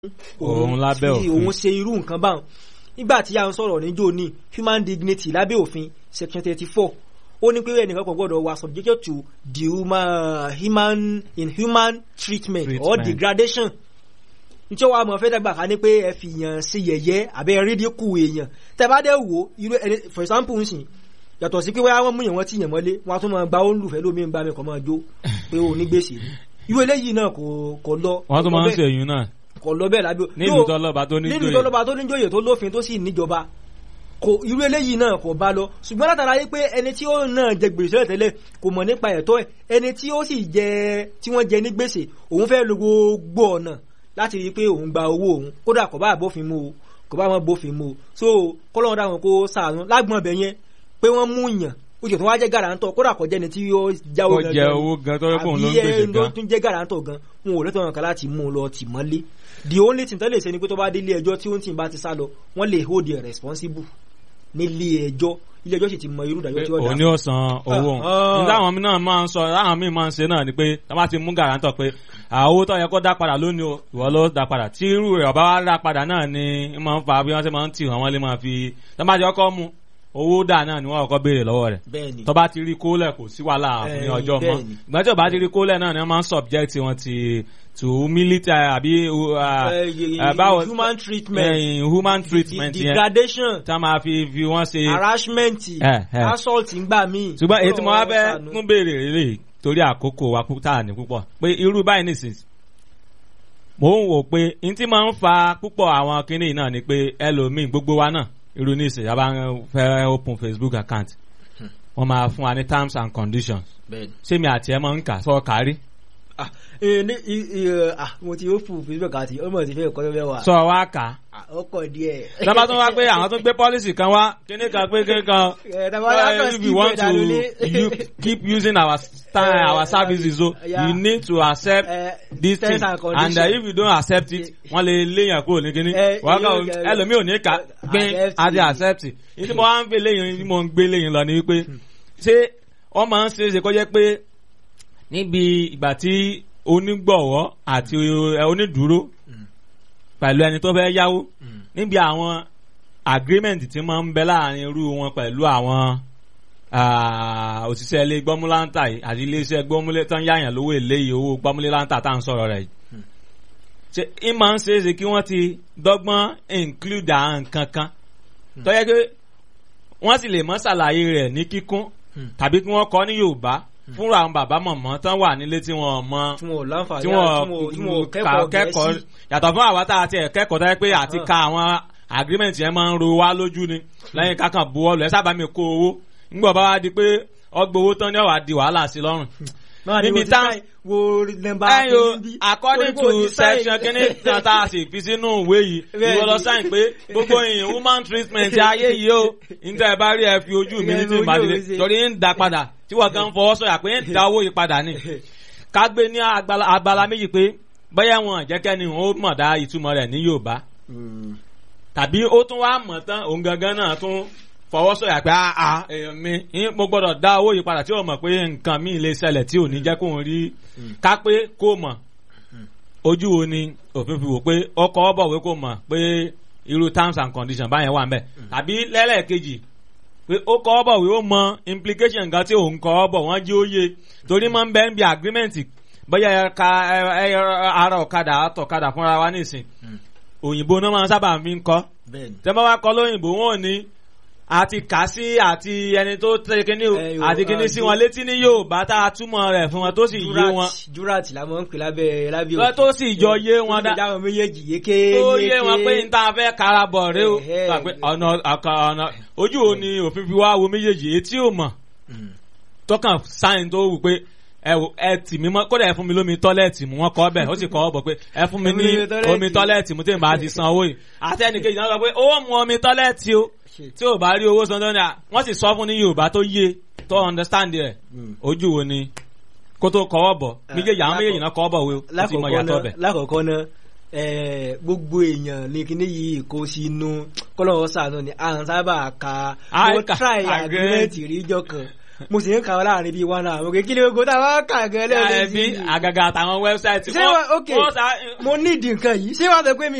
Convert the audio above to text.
òun lábẹ́ fi òfin. òun ṣe irú nǹkan báwọn nígbà tí a ń sọ̀rọ̀ níjó ní human dignity lábẹ́ òfin section thirty four ó ní pé ẹnìkan kò gbọ́dọ̀ wà subjected to the human, human inhuman treatment, or Treatment. degradation nítorí wàá mọ̀ fẹ́ dàgbà ká ní pé ẹ fi yàn ṣe yẹ̀yẹ́ àbẹ́ rídíkù èèyàn tẹ́ bá dẹ̀ wò irú ẹni for example ń sìn yàtọ̀ sí pé wọ́n mú yàn wọ́n tí yàn mọ́lé wọ́n á tún máa gba ó ń lùfẹ́ lómi ń bá mi kọ́ máa jó pé ó ní gbèsè ni irú eléyìí náà kò kò lọ wọ́n tún kò máa ń bẹ́ẹ̀- ṣe èyí náà kò lọ bẹ́ẹ̀ lábẹ́ nílùú Yóò- tọ́lọ́ba tó ní nínú joyè. ìjọba tó níjòyè tó lófin tó sì níjọba kò irú eléyìí náà kò bá lọ ṣùgbọ́n látara yí pé ẹni tí ó náà jẹ gbèsè tẹ́lẹ̀ tẹ́lẹ̀ kò mọ̀ nípa ẹ̀tọ́ ẹ̀ ẹni tí ó sì jẹ tí wọ́n jẹ ní gbèsè òun fẹ́ lo gbogbo ọ̀nà láti rí i pé òun gba owó òun kódà kò bá bófin mu o kò bá wọn bófin mu o so kọ́lọ́run dáhùn kó sàánú lágbọ̀n ọbẹ̀ yẹn pé wọ́n mú yàn ó jẹ́ tó wá jẹ́ gàràǹtọ̀ kódà kò jẹ́ni tí ó jáwó Ó jẹ owó gan tó yẹ kóun ló ń gbèsè àbí ẹ ló gan. tún jẹ́ gàràǹtọ̀ gan wọn ò lẹ́tọ̀ọ́ kan láti mú un lọ tì mọ́lé the only thing tó lè ṣe ni pé tó bá dé ilé ẹjọ́ tí ó ń tì bá ti sá lọ wọ́n lè hold you responsible nílé ẹjọ́ ilé ẹjọ́ sì ti mọ irú ìdájọ́ pé tí ó dá òun ni ó san owó òun Ah. nígbà àwọn náà máa ń sọ láwọn míì máa ń ṣe náà ni pé tá bá ti mú gàrántọ̀ pé àwọ tó yẹ kó dá padà lónìí o ìwọ ló dá padà tí irú rẹ̀ ọba wa dá padà náà ni ń máa ń fa bí wọ́n ṣe máa ń tì wọ́n lé máa fi tá bá ti kọ́kọ́ mú owó dà náà ni wọ́n kọ́kọ́ béèrè lọ́wọ́ rẹ̀ bẹ́ẹ̀ ni tó bá ti rí kólẹ̀ kò sí wàhálà ní Eh, ọjọ́ mọ́ bẹ́ẹ̀ ni. ìgbà tí ò bá ti rí kólẹ̀ náà ni wọ́n máa ń subject wọn ti to military àbí uh, Eh, y- uh, báwo human treatment eh, human treatment de- yẹn degradation tá máa fi fi wọ́n ṣe harassment Eh, eh. assault ń gbà míì ṣùgbọ́n èyí tí mo wá fẹ́ Ọlọ́run fún béèrè rèé torí àkókò wa púpọ̀ ní púpọ̀ pé irú báyìí nìsín mò ń wò pé n tí máa ń fa púpọ̀ àwọn kinní náà ni pé ẹlòmíì gbogbo wa náà irú nísìn yàrá fẹ́ open Facebook account wọ́n máa fún wa ní terms and conditions bẹ́ẹ̀ ni ṣé mi àti ẹ máa ń kà sọ kárí ah eh, ní i- i- eh, ah mo ti ó fún facebook àti ọmọ ti fẹ́ kọ́ lọ́wọ́ wa sọ wá kà á Ah, ó kọ̀ díẹ̀ lọ́ba tó wá pé àwọn tó gbé policy kan wá kíní kan pé kíní kan Eh, tá a bá wá uh, kàn if skip you want ẹ̀ dànù ní. to you keep using our style Eh, our services so yeah. you need to accept Eh, this terms thing and and conditions. uh, if you don't accept it wọ́n lè léyàn kúrò ní kíní Eh, wọ́n yóò kàn jẹ́- ẹlòmíì ò ní ká gbin Accept àti it. accept it ní tí mo wá ń gbé léyìn tí mo ń gbé léyìn lọ ni wípé ṣé wọ́n máa ń ṣe é ṣe kó jẹ́ pé níbi ìgbà tí onígbọ̀wọ́ àti eh, onídùúró pẹ̀lú ẹni tó fẹ́ yáwó níbi àwọn agreement tí máa ń bẹ láàrin irú wọn pẹ̀lú àwọn ah, òṣìṣẹ́ ilé gbọ́múláńtà yìí àti iléeṣẹ́ gbọ́múlé tán yáyàn lówó èlé yìí owó gbọ́múláńtà tá à ń sọ̀rọ̀ rẹ̀ yìí. ṣe ń máa ń ṣe é ṣe kí wọ́n ti dọ́gbọ́n include àwọn nǹkan kan tó yẹ pé wọ́n sì lè mọ́ ṣàlàyé rẹ̀ ní kíkún tàbí kí wọ́n kọ́ ní Yorùbá fúnra àwọn bàbá mọ̀mọ́ tán wà nílé tí wọ́n mọ tí wọn ò láǹfààní tí tí wọn tí wọn ò wọ́n kẹ́kọ̀ọ́ kẹ́kọ̀ọ́ gẹ̀ẹ́sì yàtọ̀ fún àwa tá a ti ẹ̀ kẹ́kọ̀ọ́ tó yẹ pé àti Ah. ka àwọn agreement yẹn máa ń ro wá lójú ni lẹ́yìn kákan buwọ́lù ẹ sábà mi kó owó ńgbọ̀ bá wá di pé ọgbà owó tán ní ọ̀wá di wàhálà sí lọ́rùn. náà ni níbi mo ti tá- sáì wo nọ́mbà ẹyọ kìíní bí. according Torí pé mo to ti sáì- section kínní kan tá a sì fi sínú ìwé yìí Bẹ́ẹ̀ni. ìwọ lọ sáyìn pé gbogbo èèyàn human treatment ayé yìí o níta ẹ bá rí ẹ fi ojú mi ní tí Ẹ fi ìbàdí ojú mi sí. torí ń da padà tí wọ́n gan fọwọ́ sọ̀yà pé ń da owó yìí padà ni ká gbé ní agbala agbala méjì pé bóyá wọn jẹ́kẹ́ni ó mọ̀ dá ìtumọ̀ rẹ̀ ní Yorùbá Mm. tàbí ó tún wá mọ̀ tán òun gangan náà tún fọwọ́ sọ̀yà pé àà èèyàn mi ń- mo gbọ́dọ̀ dá owó yìí padà tí ó mọ̀ pé nǹkan míì lè ṣẹlẹ̀ tí ò ní jẹ́ kóun rí ká pé kó mọ̀ ojú wo ni òfin fi wò pé ọkọ̀ ọ̀bọ̀wé kó mọ̀ pé irú terms and conditions báyẹn wà ń bẹ̀ tàbí lẹ́lẹ́kejì pé ó kọ́ ọ́ bọ̀ wí ó mọ implication nǹkan tí òun kọ́ ọ́ bọ̀ wọ́n jí ó yé torí máa ń bẹ́ ń bi agreement bóyá ẹ̀ka ara ọ̀kadà àtọ̀kadà fúnra wa nísìn òyìnbó náà máa ń sábà fi ń kọ́ bẹ́ẹ̀ni tẹ́ bá wá kọ́ lóyìnbó wọn ò ní àti kà sí àti ẹni tó tẹ kíní o Eh, yo, àti kíní ah, sí ju- wọn létí ní Yorùbá tá a túmọ̀ rẹ̀ fún wọn tó sì yé wọn jurat jurat la mọ̀ ń pè lábẹ́ lábẹ́ Lọ tó sì jọ yé wọn dá- dá wọn méjèèjì yéké tó yé wọn pé n ta fẹ́ kára bọ̀ rẹ o Ẹ̀hẹ́. gbà pé ọ̀nà ọ̀kan ọ̀nà ojú wo ni òfin fi wá wo méjèèjì etí ò mọ̀ tọkàn sáyìn tó wù pé ẹ wò ẹ tì mí mọ́ kódà ẹ fún mi lómi tọ́lẹ́ẹ̀tì mu wọ́n kọ́ bẹ̀ ó sì kọ́ ọ bọ̀ pé ẹ fún mi Ẹ fún ní mi ní tọ́lẹ́ẹ̀tì. omi tọ́lẹ́ẹ̀tì mu tí n bá ti san owó yìí àti ẹnìkejì náà sọ pé ó mu omi tọ́lẹ́ẹ̀tì o tí ò bá rí owó san tó ní à wọ́n sì sọ fún ní Yorùbá tó yé tó understand rẹ̀ ojú wo ni kó tó kọ́wọ́ bọ̀ méjèèjì àwọn méjèèjì náà kọ́wọ́ bọ̀ wé o ó ti mọ lákọ̀ọ́kọ́ ìyàtọ̀ náà bẹ̀. lákọ̀ọ́kọ́ náà eh, gbogbo èèyàn ní kíní yìí kó sínú kọ́lọ́wọ́ sànú ni à ń sábà ka À ń mo ka try agreement. agreement ríjọ kan mo sì ń kà ọ́ láàrin bíi one hour òkè kí ni ogo tá a wá kà gan ẹbí lẹ́ẹ̀mejì àgàgà àtàwọn wẹ́bsáìtì ṣé wà ok mo ní ìdí nǹkan yìí ṣé wàá sọ pé mi